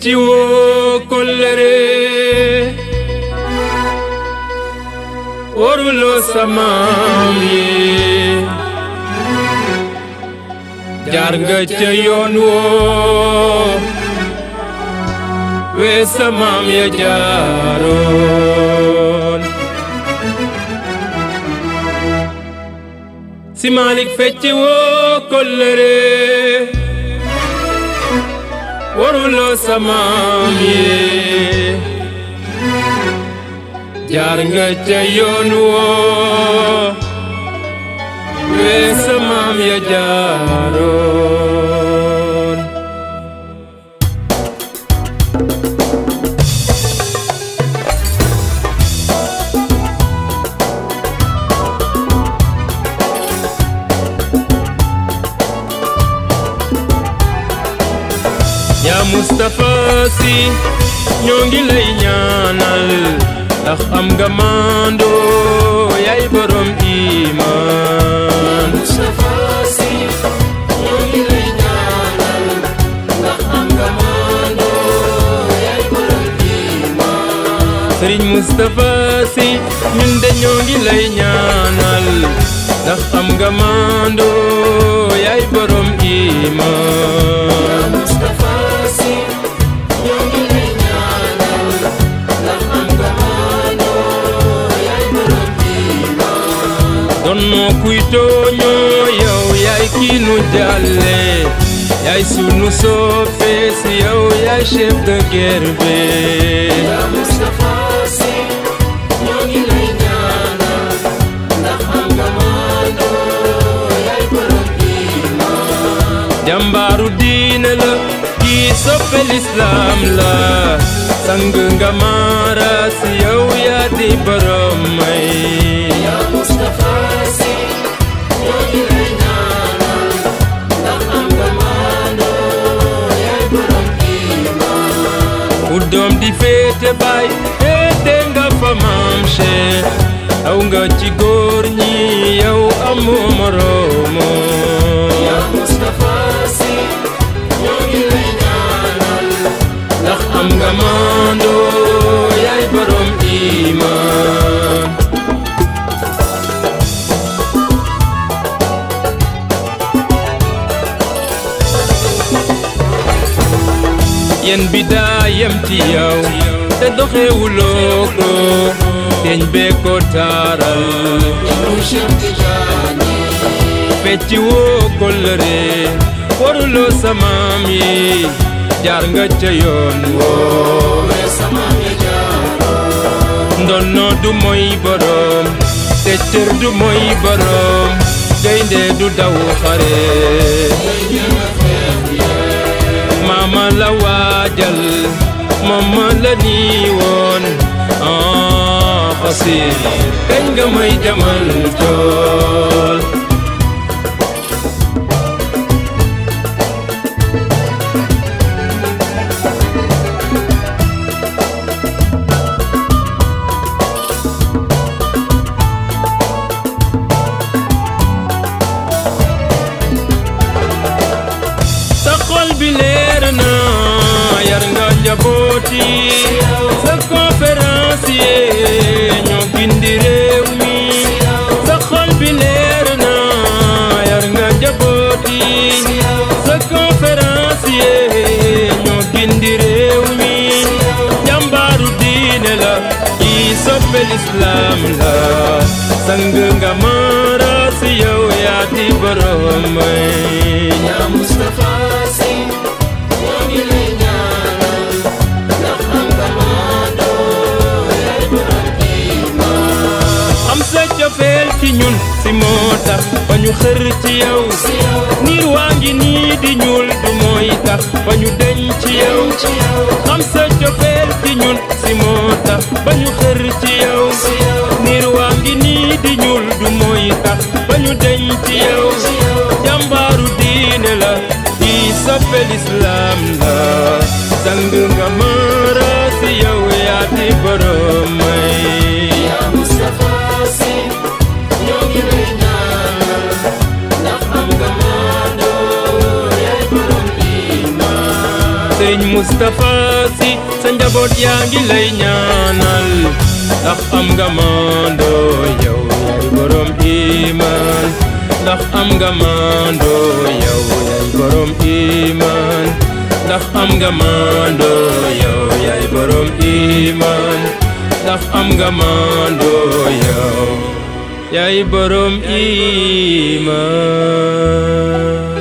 fecci woo kollëre waruloo samaam yi jaar nga ca yoon woo wee samaam ya jaaroon si Malik fecci woo kollëre waruloo samaam yi jaar nga ca yoon woo wee samaam ya jaaroon yaa Mustapha Sy ñoo ngi lay ñaanal ndax am nga mando yaay borom iman Mustapha Sy ñoo ngi lay ñaanal ndax am nga mando yaay borom iman Sëriñ Mustapha Sy ñun de ñoo ngi lay ñaanal ndax am nga mando yaay borom iman Mustapha Sy ñoo ngi lay ñaanal ndax am nga mando yaay borom iman donno kuy tooñoo yow yaay kii nu jàlle yaay sunu soppe si yow yaay chef de guerre be Mustapha Sy ñoo ngi lay ñaanal ndax am nga mando yaay borom iman jàmbaaru diine la kii soppe lislaam la sang nga maara si yow yaa di borom may Mustapha Sy ñoo ngi lay ñaanal ndax am nga mando yaay borom iman ku doom di féete baay féete nga fa maam Cheikh aw nga ci góor ñi yow amoo moroomo Mustapha Sy ñoo ngi lay ñaanal ndax am nga mando yaay borom iman yen bi daa yem ci yow te doxewuloo ko teñ bee ko taaral Cheikh Tidiane fecci woo kollëre waruloo samaam yi jaar nga ca yoon woo mais sama mi jaaro ndonno du moy borom te cër du moy borom gaynde du daw xare maama la waajal mama la nii woon ah xasir kañ nga may jamal tool sa xol bi leer na yar nga njabooti sa conférencier ñoo gindi réew mi sa xol bi leer na yar nga njabooti sa conférencier ñoo gindi réew mi jàmbaaru diine la kii soppe lislaam la sang nga mara si yow yaa di borom may yaa Mustapha Sy ñoo ngi lay ñaanal ndax am nga mando yaay borom iman am sa cofeel ci ñun si moo tax ba ñu xër ci yow niir waa ngi nii di ñuul du mooy tax ba ñu deñ ci yow am sa cofeel ci ñun si moo tax ba ñu xër ci yow niir waa ngi nii di ñuul du mooy tax ba ñu deñ ci yow jàmbaaru diine la di soppe lislaam la sang nga mara si yow yaa di borom may yaa Mustapha Sy ñoo ngi lay ñaanal ndax am nga mando yaay borom iman sëñ Moustapha njaboot yaa ngi lay ñaanal ndax am nga mandoo yow yaay borom iman ndax am nga mandoo yow yaay borom iman ndax am nga mandoo yow yaay borom iman ndax am nga mandoo yow yaay borom iman